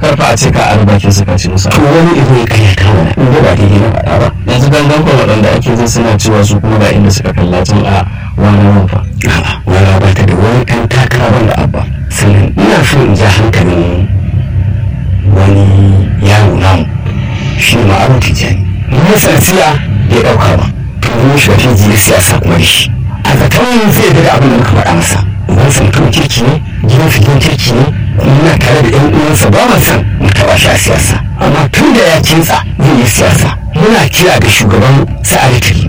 karfa a ce ka albakin suka ce musa to wani ido ya karyata mana in ba daidai na faɗa ba yanzu gangan kwa waɗanda ake jin suna cewa su kuma ga inda suka kalla tun a wani rufa a'a wala ba ta da wani ɗan takara wanda abba sannan ina so in ja hankalin wani yaro namu shi ne ma'aru tijjani mun siya ya ɗauka ba to mun shi wata jiya siyasa kuma da shi a zaton zai daga abin da muka faɗa masa ubansa mutum kirki ne gidan su gidan kirki ne kuma muna tare da 'yan uwansa ba mu san mu taɓa shi a siyasa amma tun da ya kintsa zai yi siyasa muna kira ga shugaban sa'adatu